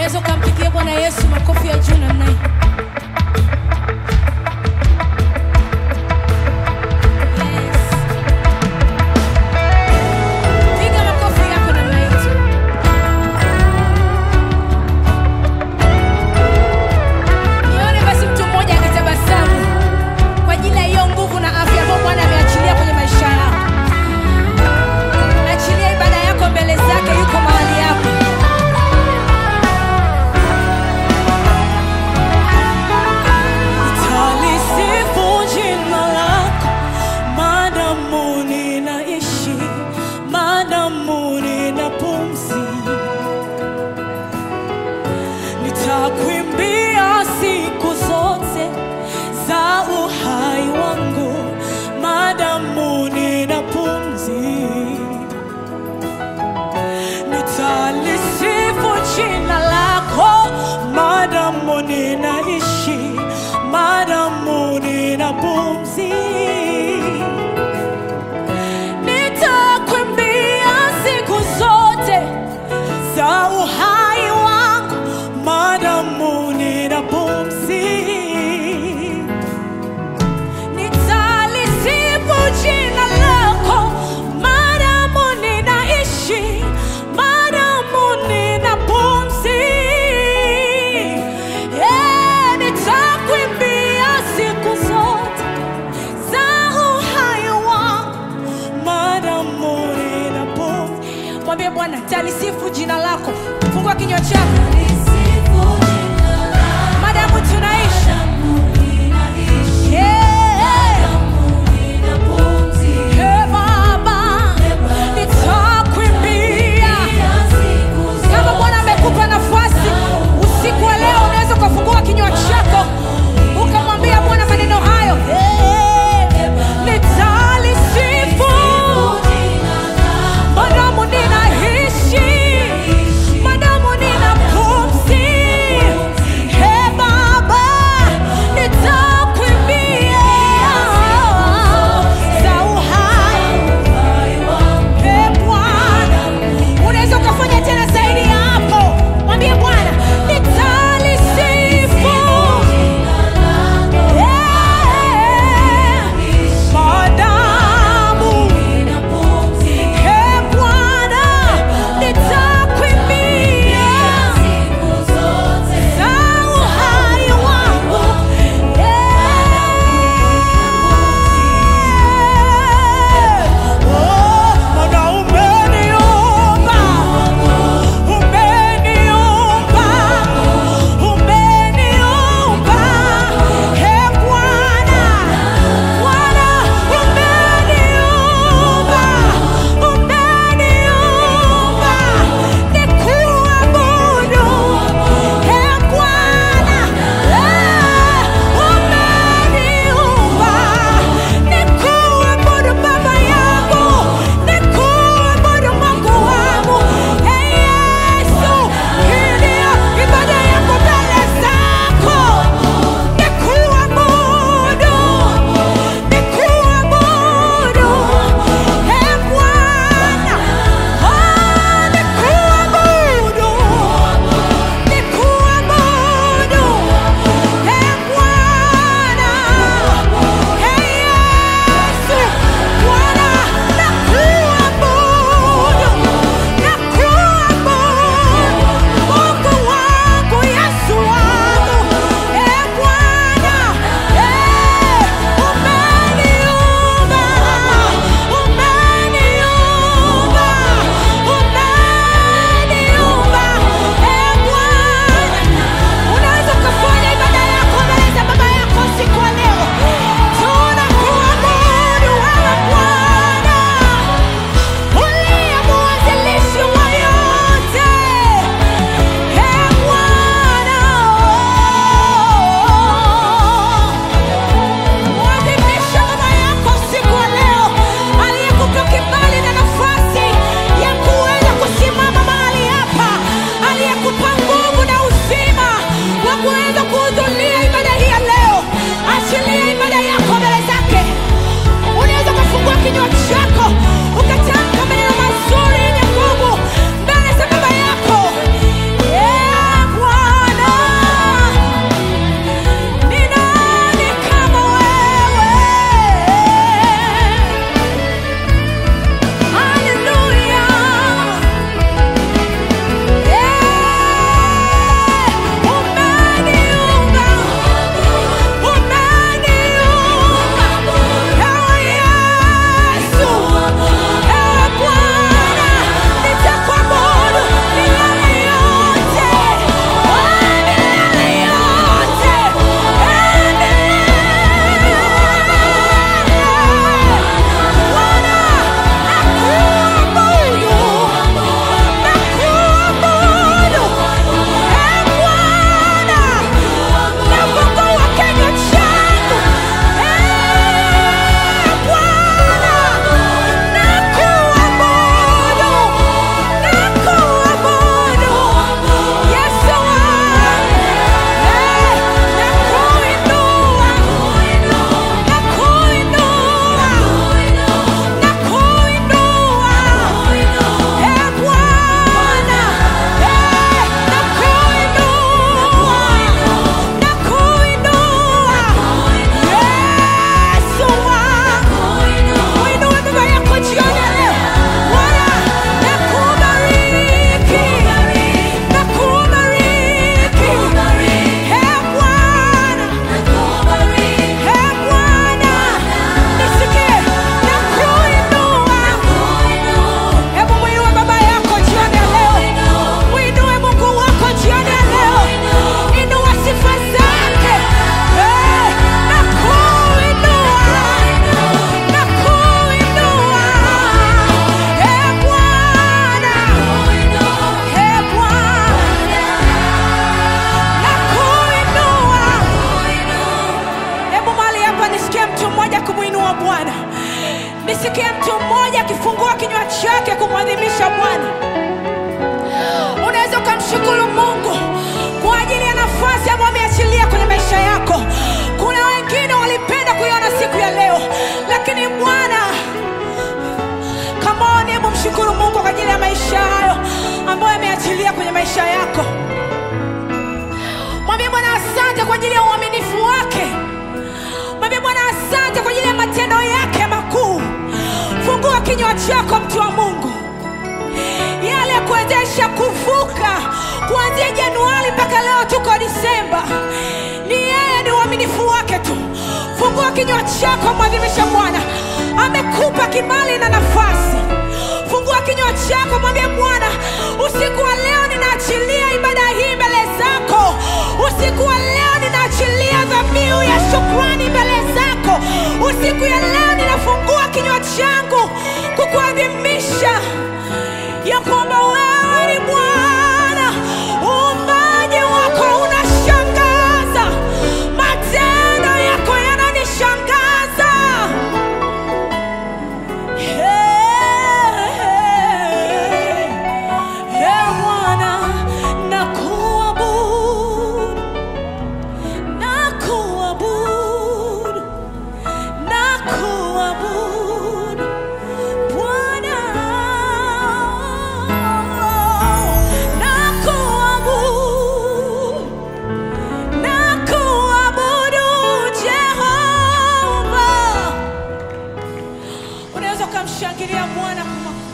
unaweza ukampigia Bwana Yesu makofi ya juu namna hii. Yes. Piga makofi yako namna hii tu. Nione basi mtu mmoja akitabasamu kwa ajili ya hiyo nguvu na afya ambayo Bwana ameachilia kwenye maisha yako. Achilia ibada yako mbele zake, yuko mahali yako. Nitalisifu jina lako maadamu ninaishi, maadamu nina pumzi. Nitakuimbia siku zote za uhai wangu, maadamu nina pumzi. Nitalisifu jina lako maadamu ninaishi, maadamu nina pumzi. Nitakuimbia siku zote za uhai wangu, maadamu nina pumzi. Nitalisifu jina lako maadamu ninaishi, maadamu nina pumzi. Eh, nitakuimbia siku zote za uhai wangu, maadamu nina pumzi. Mwambie Bwana, talisifu jina lako. Fungua kinywa chako, maadamu tunaishi. Yeah. Hey, Baba, nitakuimbia. Kama Bwana amekupa nafasi usiku wa leo, unaweza ukafungua kinywa chako ukamwambia Bwana maneno hayo. Hey, nitalisifu madamu ninaishi, madamu nina pumzi. yake kumwadhimisha Bwana. Unaweza ukamshukuru Mungu kwa ajili ya nafasi ambayo ameachilia kwenye maisha yako. Kuna wengine walipenda kuiona siku ya leo, lakini Bwana Come on, hebu mshukuru Mungu kwa ajili ya maisha hayo ambayo ameachilia kwenye maisha yako. Mwambie Bwana asante kwa ajili ya uaminifu wake. Mwambie Bwana asante kwa ajili ya matendo yake makuu. Fungua kinywa chako, mtu wa Mungu, yale ya kuwezesha kuvuka kuanzia Januari mpaka leo tuko Disemba, ni yeye, ni uaminifu wake tu. Fungua kinywa chako, mwadhimisha Bwana, amekupa kibali na nafasi. Fungua kinywa chako, mwambie Bwana, usiku wa leo ninaachilia ibada hii mbele zako. Usiku wa leo ninaachilia dhabihu ya shukrani mbele zako. Usiku ya leo ninafungua kinywa changu kukuadhimisha ya kwamba wewe ni Bwana. Uumbaji wako unashangaza, matendo yako yananishangaza. Hey, hey, Bwana, nakuabudu, nakuabudu, nakuabudu. Bwana, nakuabudu, nakuabudu Jehova. Unaweza ukamshangilia Bwana kwa makofi.